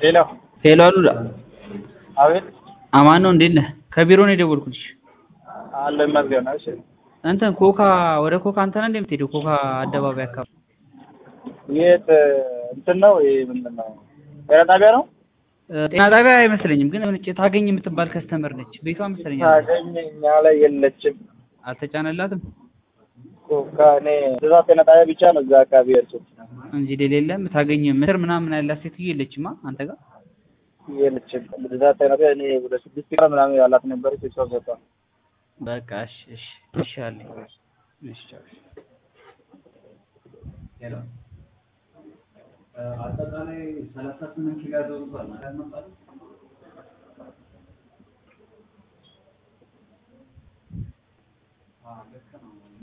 ሄሎ ሄሎ አሉላ አቤት አማን ነው እንዴት ነህ? ከቢሮ ነው የደወልኩልሽ። አለ ይመስገን። እሺ እንትን ኮካ ወደ ኮካ አንተ ነህ እንዴ የምትሄደው? ኮካ አደባባይ አካባቢ የት እንትን ነው ይሄ ምንድን ነው ጤና ጣቢያ ነው? ጤና ጣቢያ አይመስለኝም፣ ግን የሆነች ታገኝ የምትባል ከስተመር ነች። ቤቷ መሰለኝ ታገኝ እኛ ላይ የለችም። አልተጫነላትም ኮካ እኔ እዛ ጤና ጣቢያ ብቻ ነው እዛ አካባቢ ያልኩት እንጂ ሌላ የለም። ታገኝ ምትር ምናምን ያላት ሴትዮ የለችማ አንተ ጋር የለችም። እዛ ጤና ጣቢያ እኔ ወደ ስድስት ቀን ምናምን ያላት ነበረች እሷ ገባ በቃ እሺ እሺ እሺ አለኝ እሺ ቻው ሄሎ አጠቃላይ ሰላሳ ስምንት ኪሎ ያዘዙታል ማለት ነው